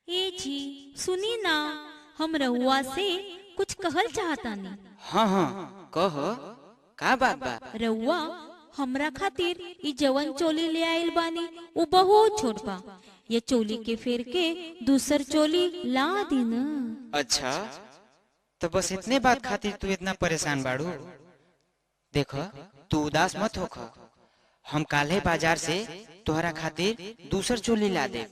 ए जी सुनी ना हम रउआ से कुछ कहल चाहतानी हाँ हाँ कह का बात बा रउआ हमरा खातिर ई जवन चोली ले आइल बानी उ बहुत छोट बा ये चोली के फेर के दूसर चोली ला दी न अच्छा तो बस इतने बात खातिर तू इतना परेशान बाड़ू देख तू उदास मत होख हम काल्हे बाजार से तोहरा खातिर दूसर चोली ला दे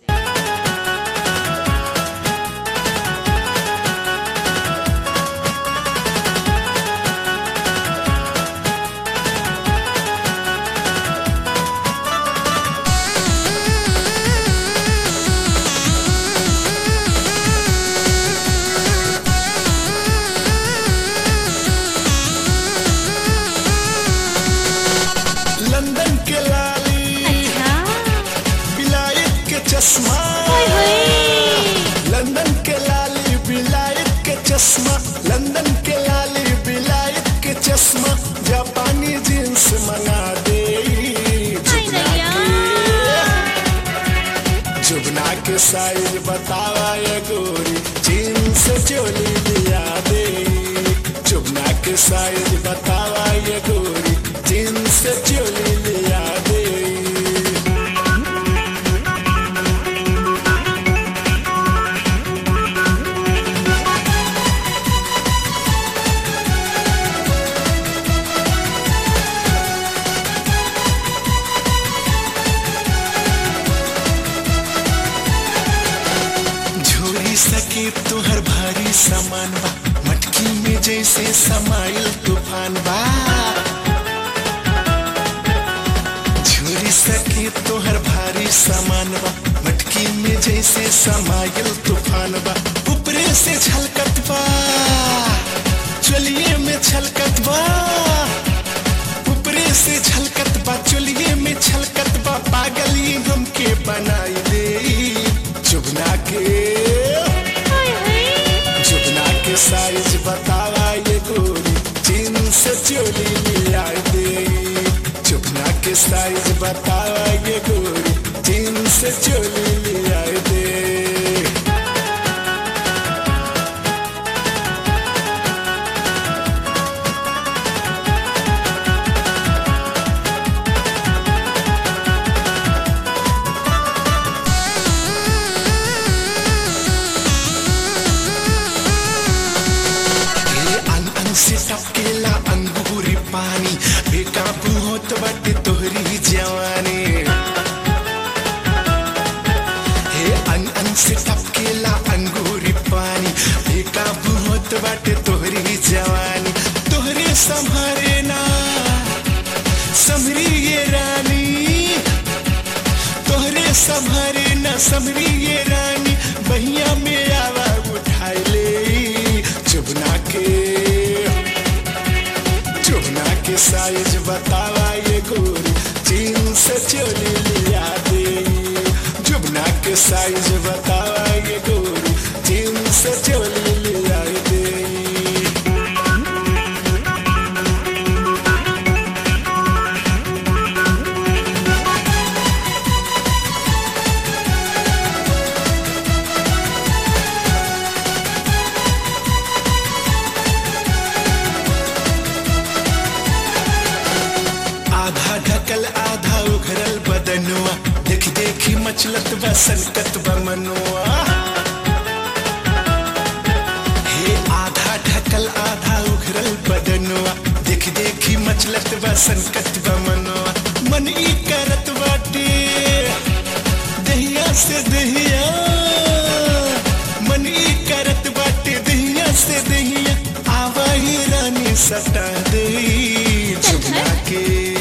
लंदन के लाली अच्छा बिलायत के चश्मा ओए होए लंदन के लाली बिलायत के चश्मा लंदन के लाली बिलायत के चश्मा जापानी जींस मंगा दे हाय नैया जुगना के साइज बतावा ये गोरी जींस चोली लिया दे जुगना के साइज बतावा ये गोरी जींस चोली लिया दे झोरी सके तुहर भारी सामान बा मटकी में जैसे समाइल तूफान बा झोरी सके तुहर भारी सामान बा मटकी में जैसे समाइल तूफान बा ऊपरे से छलकत बा चलिए में छलकत बा ऊपरे से छलकत बा चलिए में छलकत बा पागली हमके बनाई दे चुगना के हाय हाय चुगना के साइज बतावा ये गोरी जींस चोली लिया दे चुगना के साइज बतावा ये गोरी जींस चोली लिया दे हे अन अन से टपकेला अंगूरी पानी बेकाबू होत बाटे तोहरी जवानी हे अन अन से टपकेला अंगूरी पानी बेकाबू होत बाटे तोहरी जवानी तोहरे संभारे ना समरी ये रानी तोहरे संभारे न समरी ये रानी बहिया में आवा उठाई ले चुबना के चुबना के साइज बतावा ये गोरी चीन से चोली लिया दे चुबना के साइज बतावा ये गोरी चीन से चोली लिया दे आधा ढकल आधा उघरल बदनुआ देख देखी मचलत बा सनकत बा मनुआ हे आधा ढकल आधा उघरल बदनुआ देख देखी मचलत बा सनकत बा मनुआ मन ई करत बाटे दहिया से दहिया मन ई करत बाटे दहिया से दहिया आवा ही रानी सटा दे चुपना के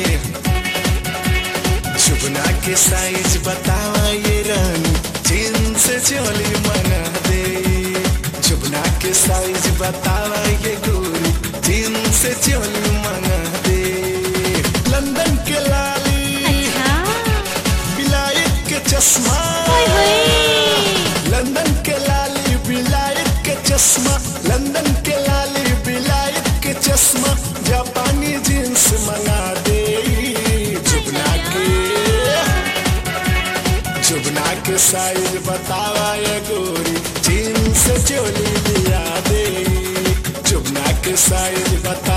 चुपना के साइज बतावा ये रानी जींस चोली मना दे चुपना के साइज बतावा ये गोरी जींस चोली मना दे लंदन के लाली अच्छा बिलायत के चश्मा ओए होए लंदन के लाली बिलायत के चश्मा लंदन के लाली बिलायत के चश्मा जापानी जींस मंगा दे चुपना के चुपना के साइज बतावा ये गोरी के साइज बता